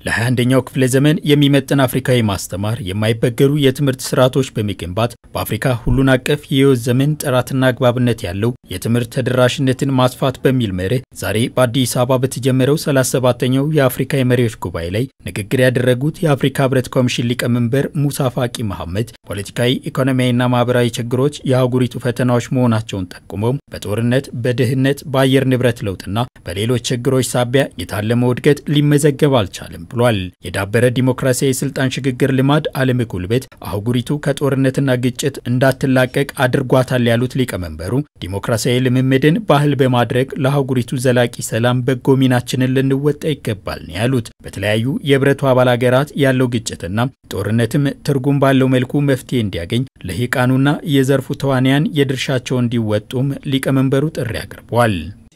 ለ21ኛው ክፍለ ዘመን የሚመጥን አፍሪካዊ ማስተማር የማይበገሩ የትምህርት ስርዓቶች በመገንባት በአፍሪካ ሁሉን አቀፍ የህይወት ዘመን ጥራትና አግባብነት ያለው የትምህርት ተደራሽነትን ማስፋት በሚል መርህ ዛሬ በአዲስ አበባ በተጀመረው 37ኛው የአፍሪካ የመሪዎች ጉባኤ ላይ ንግግር ያደረጉት የአፍሪካ ህብረት ኮሚሽን ሊቀመንበር ሙሳ ፋቂ መሐመድ ፖለቲካዊ፣ ኢኮኖሚያዊና ማህበራዊ ችግሮች የአህጉሪቱ ፈተናዎች መሆናቸውን ጠቁመው በጦርነት፣ በድህነት፣ በአየር ንብረት ለውጥና በሌሎች ችግሮች ሳቢያ የታለመው እድገት ሊመዘገብ አልቻለም ብሏል። የዳበረ ዲሞክራሲያዊ የስልጣን ሽግግር ልማድ አለመጎልበት አህጉሪቱ ከጦርነትና ግጭት እንዳትላቀቅ አድርጓታል ያሉት ሊቀመንበሩ ዲሞክራሲያዊ ልምምድን ባህል በማድረግ ለአህጉሪቱ ዘላቂ ሰላም በጎ ሚናችንን ልንወጣ ይገባል ነው ያሉት። በተለያዩ የህብረቱ አባል ሀገራት ያለው ግጭትና ጦርነትም ትርጉም ባለው መልኩ መፍትሄ እንዲያገኝ ልሂቃኑና የዘርፉ ተዋንያን የድርሻቸው እንዲወጡም ሊቀመንበሩ ጥሪ አቅርበዋል።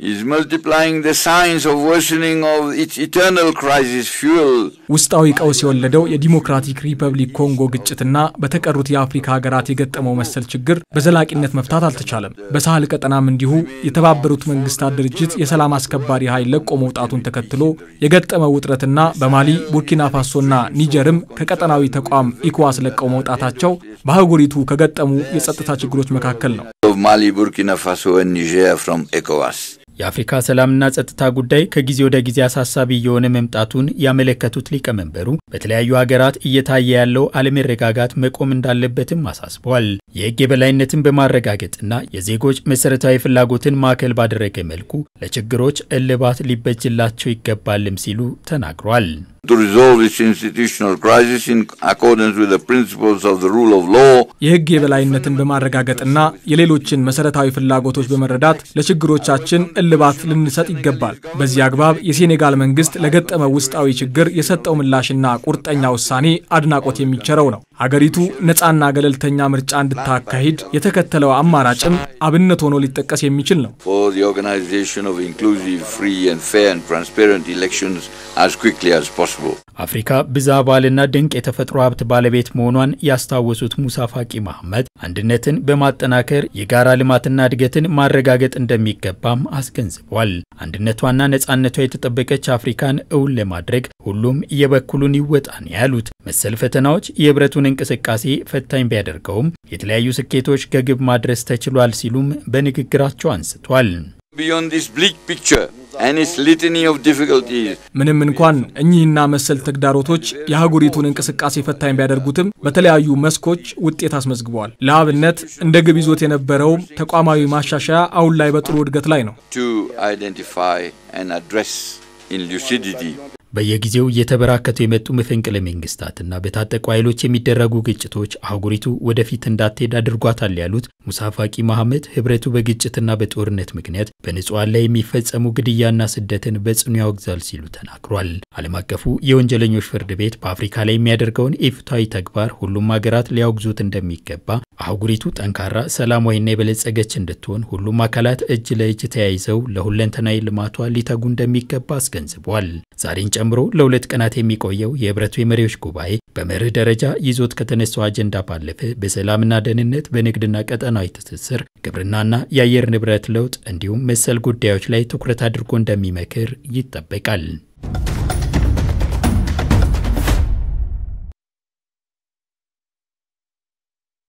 ውስጣዊ ቀውስ የወለደው የዲሞክራቲክ ሪፐብሊክ ኮንጎ ግጭትና በተቀሩት የአፍሪካ ሀገራት የገጠመው መሰል ችግር በዘላቂነት መፍታት አልተቻለም። በሳህል ቀጠናም እንዲሁ የተባበሩት መንግስታት ድርጅት የሰላም አስከባሪ ኃይል ለቆ መውጣቱን ተከትሎ የገጠመው ውጥረትና በማሊ ቡርኪና ፋሶና ኒጀርም ከቀጠናዊ ተቋም ኢኮዋስ ለቀው መውጣታቸው በአህጉሪቱ ከገጠሙ የጸጥታ ችግሮች መካከል ነው። ማሊ ቡርኪና ፋሶ ኒጀር ፍሮም ኤኮዋስ የአፍሪካ ሰላምና ጸጥታ ጉዳይ ከጊዜ ወደ ጊዜ አሳሳቢ እየሆነ መምጣቱን ያመለከቱት ሊቀመንበሩ በተለያዩ ሀገራት እየታየ ያለው አለመረጋጋት መቆም እንዳለበትም አሳስበዋል። የሕግ የበላይነትን በማረጋገጥና የዜጎች መሰረታዊ ፍላጎትን ማዕከል ባደረገ መልኩ ለችግሮች እልባት ሊበጅላቸው ይገባልም ሲሉ ተናግሯል። የሕግ የበላይነትን በማረጋገጥና የሌሎችን መሰረታዊ ፍላጎቶች በመረዳት ለችግሮቻችን እልባት ልንሰጥ ይገባል። በዚህ አግባብ የሴኔጋል መንግስት ለገጠመው ውስጣዊ ችግር የሰጠው ምላሽና ቁርጠኛ ውሳኔ አድናቆት የሚቸረው ነው። ሀገሪቱ ነፃና ገለልተኛ ምርጫ እንድታካሂድ የተከተለው አማራጭም አብነት ሆኖ ሊጠቀስ የሚችል ነው። አፍሪካ ብዝሃ ባህልና ድንቅ የተፈጥሮ ሀብት ባለቤት መሆኗን ያስታወሱት ሙሳ ፋቂ መሐመድ አንድነትን በማጠናከር የጋራ ልማትና እድገትን ማረጋገጥ እንደሚገባም አስገንዝቧል። አንድነቷና ነፃነቷ የተጠበቀች አፍሪካን እውን ለማድረግ ሁሉም የበኩሉን ይወጣ ነው ያሉት። መሰል ፈተናዎች የህብረቱን እንቅስቃሴ ፈታኝ ቢያደርገውም የተለያዩ ስኬቶች ከግብ ማድረስ ተችሏል ሲሉም በንግግራቸው አንስቷል። ምንም እንኳን እኚህና መሰል ተግዳሮቶች የአህጉሪቱን እንቅስቃሴ ፈታኝ ቢያደርጉትም በተለያዩ መስኮች ውጤት አስመዝግበዋል። ለአብነት እንደ ግብ ይዞት የነበረውም ተቋማዊ ማሻሻያ አሁን ላይ በጥሩ እድገት ላይ ነው። በየጊዜው እየተበራከቱ የመጡ መፈንቅለ መንግስታትና በታጠቁ ኃይሎች የሚደረጉ ግጭቶች አህጉሪቱ ወደፊት እንዳትሄድ አድርጓታል ያሉት ሙሳ ፋቂ መሐመድ ህብረቱ በግጭትና በጦርነት ምክንያት በንጹሐን ላይ የሚፈጸሙ ግድያና ስደትን በጽኑ ያወግዛል ሲሉ ተናግሯል። ዓለም አቀፉ የወንጀለኞች ፍርድ ቤት በአፍሪካ ላይ የሚያደርገውን ኢፍትሐዊ ተግባር ሁሉም ሀገራት ሊያወግዙት እንደሚገባ፣ አህጉሪቱ ጠንካራ ሰላማዊና የበለጸገች እንድትሆን ሁሉም አካላት እጅ ለእጅ ተያይዘው ለሁለንተናዊ ልማቷ ሊተጉ እንደሚገባ አስገንዝቧል። ዛሬን ጨምሮ ለሁለት ቀናት የሚቆየው የህብረቱ የመሪዎች ጉባኤ በመርህ ደረጃ ይዞት ከተነሳው አጀንዳ ባለፈ በሰላምና ደህንነት፣ በንግድና ቀጠናዊ ትስስር፣ ግብርናና የአየር ንብረት ለውጥ እንዲሁም መሰል ጉዳዮች ላይ ትኩረት አድርጎ እንደሚመክር ይጠበቃል።